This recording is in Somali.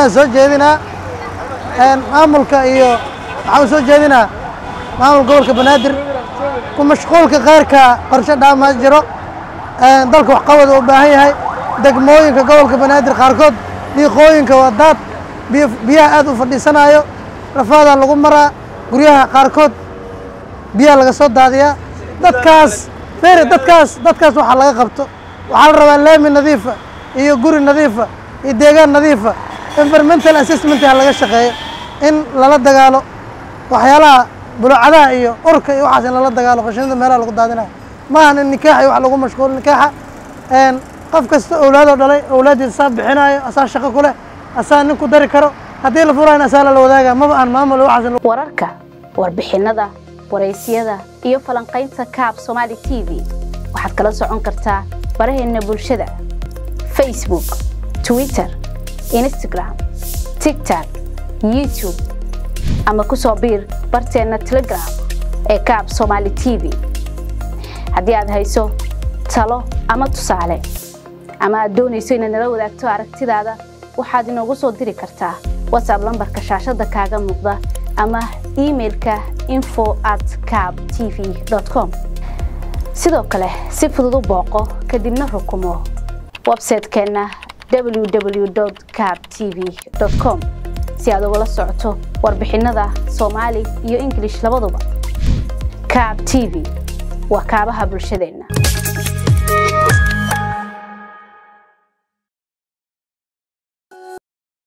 talaan soo jeedinaa maamulka iyo waxaan soo jeedinaa maamul gobolka banaadir ku mashquulka qayrka qorshe dhaamaa jiro dalka waxqabada u baahan yahay degmooyinka gobolka banaadir qaarkood dhiiqooyinka waa daad biyaha aad u fadhiisanayo rafaadaa lagu maraa guryaha qaarkood biyaha laga soo daadiyaa dadkaas fere dadkaas dadkaas waxaa laga qabto waxaa la rabaa laami nadiifa iyo guri nadiifa iyo deegaan nadiifa environmental assessment ha laga shaqeeyo in lala dagaalo waxyaalaha bulucadaha iyo urka iyo waxaas in lala dagaalo qashinada meelaha lagu daadinayo maahan in nikaax iyo wax lagu mashquul nikaaxa qof kasta owlaadoo dhalay owlaaddiisa asaa bixinayo asaa shaqo ku leh asaa nin ku dari karo haddii la furaayn asaa lala wadaaga maba aan maamul waxaas wararka warbixinada waraysyada iyo falanqaynta kaab somaali t v waxaad kala socon kartaa baraheena bulshada facebook twitter instagram tigtok youtube ama ku soo biir barteenna telegram ee kaab somaali t v haddii aad hayso talo ama tusaale ama aad doonayso inaad nala wadaagto aragtidaada waxaad inoogu soo diri kartaa whatsapp lambarka shaashadda kaaga muuqda ama imailka info at cab t v com sidoo kale si fudud u booqo kadibna rukumo websaytekeenna www cab t v com si aad ugala socoto warbixinada soomaali iyo ingilish labaduba cab t v waa kaabaha bulshadeenna